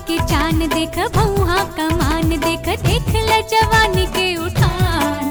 के चान देख भौहा कमान देख देख ल जवानी के उठान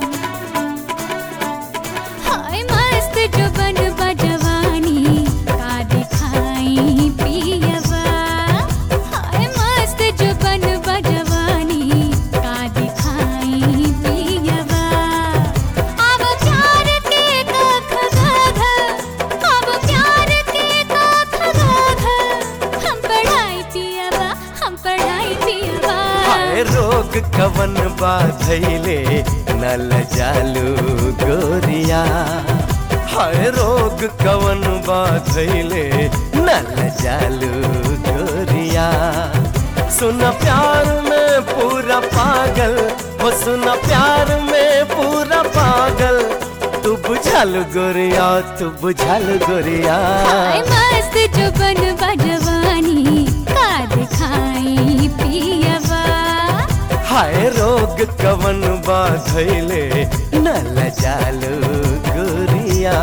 हाय मस्त जो बन जवानी का दिखाई पियवा हाय मस्त जो बन जवानी का दिखाई पियवा अब प्यार के कख गाघ अब प्यार के कख गाघ हम पढ़ाई पियवा हम पढ़ाई पियवा हाय रोग कवन बाधैले नल जालू गोरिया हाय रोग कवन बाधैले नल जालू गोरिया सुन प्यार में पूरा पागल हो सुन प्यार में पूरा पागल तू बुझल गोरिया तू बुझल गोरिया हाय मस्त जो बन जवानी का दिखाई पियवा हाय रोग कवन बाधैले नल जालू गोरिया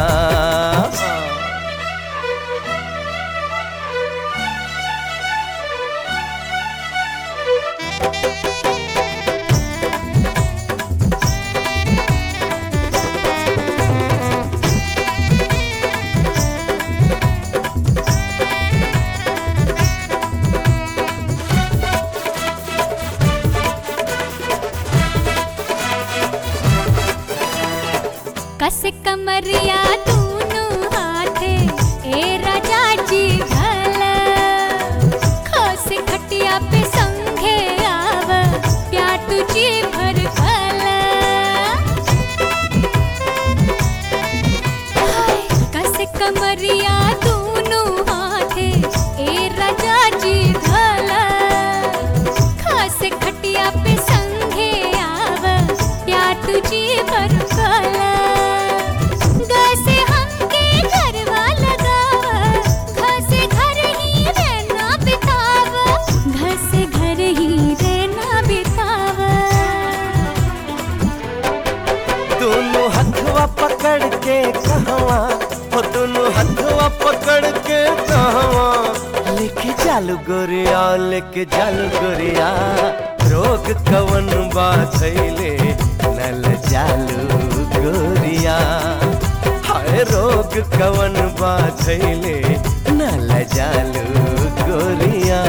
कस कमरिया दूनु हाथे ए राजा जी भल खस खटिया पे संघे आव प्या तुझी भर भल हाय, कस कमरिया दूनु हाथे ए राजा जी भल खस खटिया पे संघे आव प्या तुझी भर भल गसे हमके घरवा लगाव घसे घर ही रहना बिताव घसे घर ही रहना बिताव दोनों हथवा पकड़ के कहवा हो दोनों हथवा पकड़ के कहवा लेके चालू गोरिया लेके चालू गोरिया रोग कवन बाधैले नल चालू गोरिया हाय रोग कवन बाधैले नल चालू गोरिया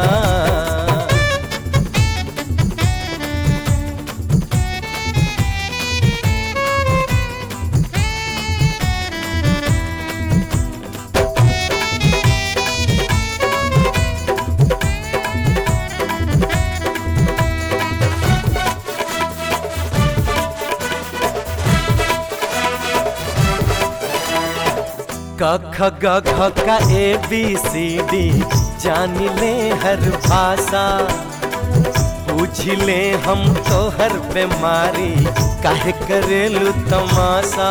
क ख ग घ का ए बी सी डी जान ले हर भाषा पूछ ले हम तो हर बीमारी काहे करेलू तमाशा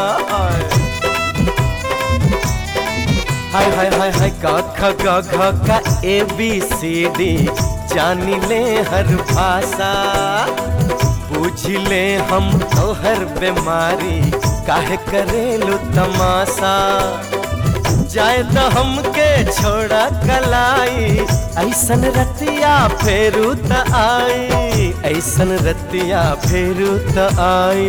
हाय हाय हाय हाय क ख ग घ का ए बी सी डी जान ले हर भाषा पूछ ले हम तो हर बीमारी काहे करेलू तमाशा जाए तो हमके छोड़ा कलाई ऐसन रतिया फेरू त आई ऐसन रतिया फेरू त आई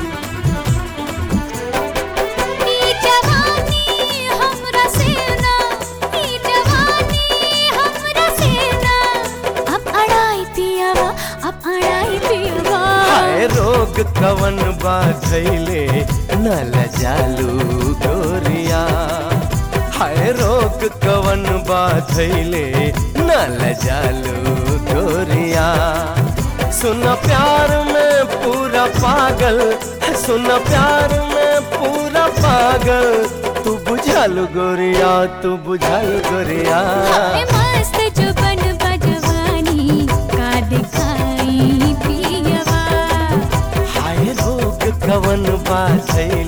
ई जवानी हमरा सेना ई जवानी हमरा सेना अब अड़ाई पियावा अब अड़ाई पियावा हाय रोग कवन बाधैले नल जालू गोरिया हाय रोग कवन बाधैले नल जालू गोरिया सुन प्यार में पूरा पागल सुन प्यार में पूरा पागल तू बुझल गोरिया तू बुझल गोरिया हाय मस्त जो बन जवानी का दिखाई पियावा हाय रोग कवन बाधैले